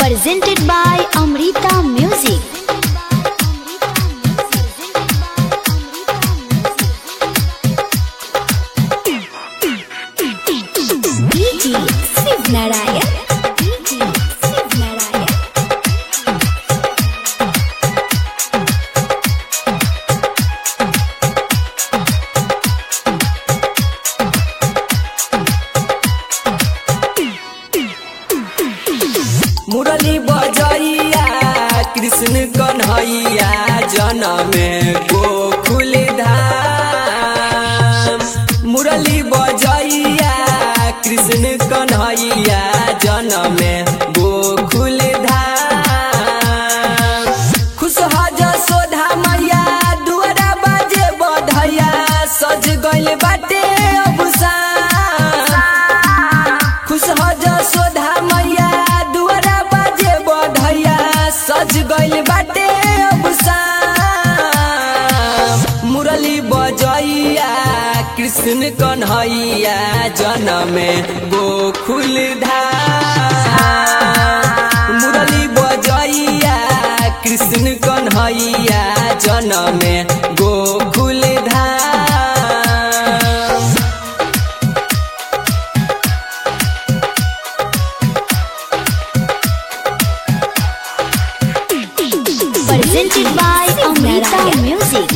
presented by Amrita Music. DJ Shiv Narayan. DJ Shiv Narayan. मुरली बजैया कृष्ण कन्हैया जनम गोकुल धाम मुरली बजैया कृष्ण कन्हैया जनम गोकुल धाम खुश हो जसोधा मैया दुआरा बाजे बधैया सज गइल बाटे अबुसान खुश हो जसोधा मैया दुआरा बाजे बधैया सज गइल बाटे अबुसान मुरली बजैया कृष्ण कन्हैया जनम गोकुल धाम मुरली बजैया कृष्ण कन्हैया जनम गोकुल धाम Presented by Amrita Music.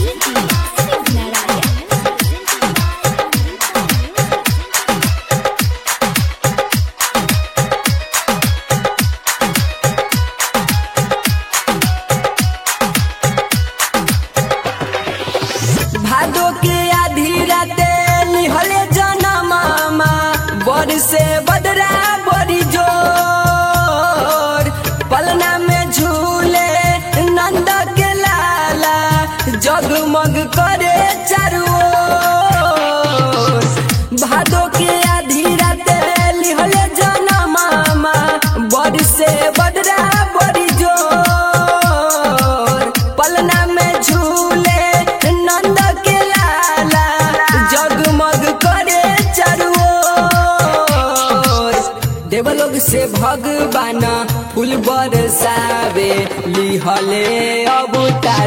भादो के आधी राते निहले जनमामा बड़ से बदरा बड़ी जोर पलना में झूले नंद के लाला जगमग करे चारू ओर। भादो के आधी राते निहले जनमामा बड़ से बदरा बड़ी जोर पलना में झूले नंद के लाला जगमग करे चारू ओर। देवलोक से भगवान फूल बरसावे लिहले अवतार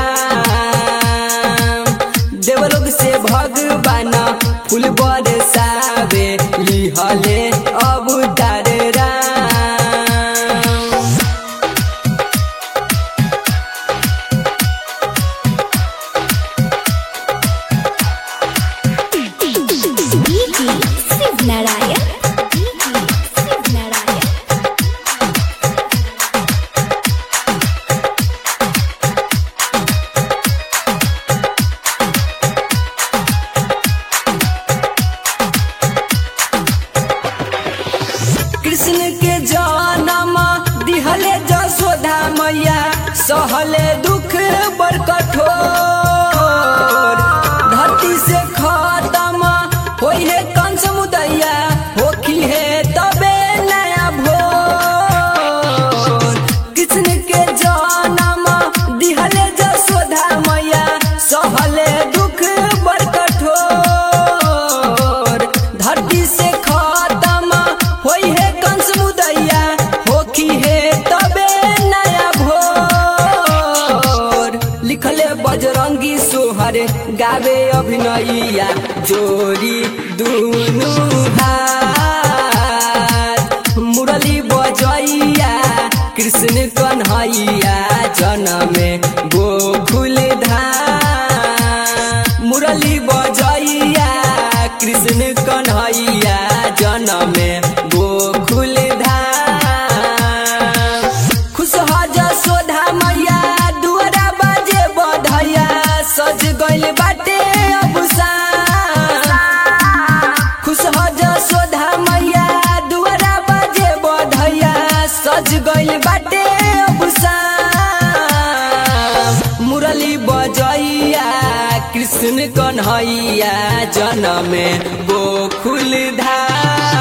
राम देवलोक से भगवान फूल बरसावे लिहले अवतार Ram DJ Shiv Narayan. DJ Shiv Narayan. Krishna के जन्म दिहले जसोधा मैया सहले दुख बड़ कठोर धरती से खत्म होई है कंस मुदैया होखी है तबे नया भोर कृष्ण के जन्म दिहले जसोधा मैया सहले दुख बड़ कठोर धरती से खत्म होई है कंस मुदैया होखी है तबे नया भोर लिखले बजरंगी सोहर गावे अभिनैया जोरी दुनु हाथ मुरली बजैया कृष्ण कन्हैया जनम गोकुल धाम मुरली बजैया कृष्ण कन्हैया जनम गोकुल धाम खुश हो जसोधा मैया दुआरा बाजे बधैया सज गइल बाटे अबुसान खुश हो जसोधा मैया दुआरा बाजे बधैया सज गइल बाटे अबुसान मुरली बजैया कृष्ण कन्हैया जनम गोकुल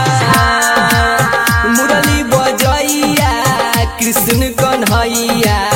धाम मुरली बजैया कृष्ण कन्हैया